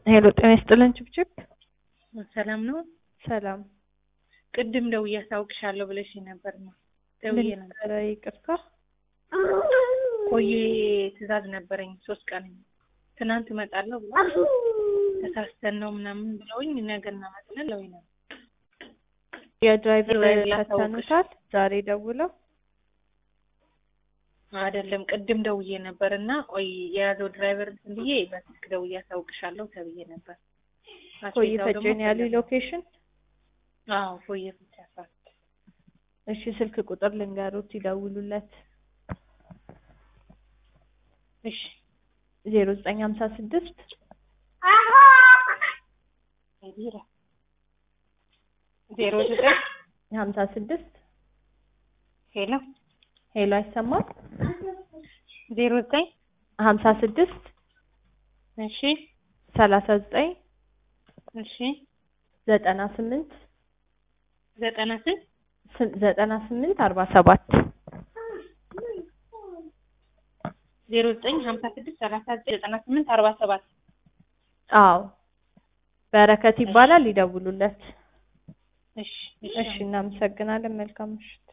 ሄሎ ጤና ይስጥልን ችብችብ። ሰላም ነው። ሰላም ቅድም ደውዬ አሳውቅሻለሁ ብለሽ ነበር ነው ደውዬ ነበር። ነበረ ይቅርታ። ቆየ ትዕዛዝ ነበረኝ ሶስት ቀን ትናንት እመጣለሁ ብሎ ተሳስተን ነው ምናምን ብለውኝ ነገ እናመጣለን ብለውኝ ነበር። የድራይቨር ድራይቨር ላሳውቅሽ። ፈተኑታል ዛሬ ደውለው አይደለም ቅድም ደውዬ ነበር እና ቆይ የያዘው ድራይቨር እንትን ብዬ በስልክ ደውዬ አሳውቅሻለሁ ተብዬ ነበር። ኮይ አስቤዛው ደግሞ ፈጭን ያሉ ፈለገ። ሎኬሽን። አዎ ኮየ ፍቻ ሰዓት እሺ ስልክ ቁጥር ልንገሩት ይደውሉለት። እሺ ዜሮ ዘጠኝ ሀምሳ ስድስት ቢራ ዜሮ ዘጠኝ ሀምሳ ስድስት ሄሎ ሄሎ አይሰማም። ዜሮ ዘጠኝ ሀምሳ ስድስት እሺ ሰላሳ ዘጠኝ እሺ ዘጠና ስምንት ዘጠና ስንት ስ- ዘጠና ስምንት አርባ ሰባት ዜሮ ዘጠኝ ሀምሳ ስድስት ሰላሳ ዘጠኝ ዘጠና ስምንት አርባ ሰባት አዎ በረከት ይባላል። ይደውሉለት። እሺ እሺ እናመሰግናለን። መልካም ምሽት።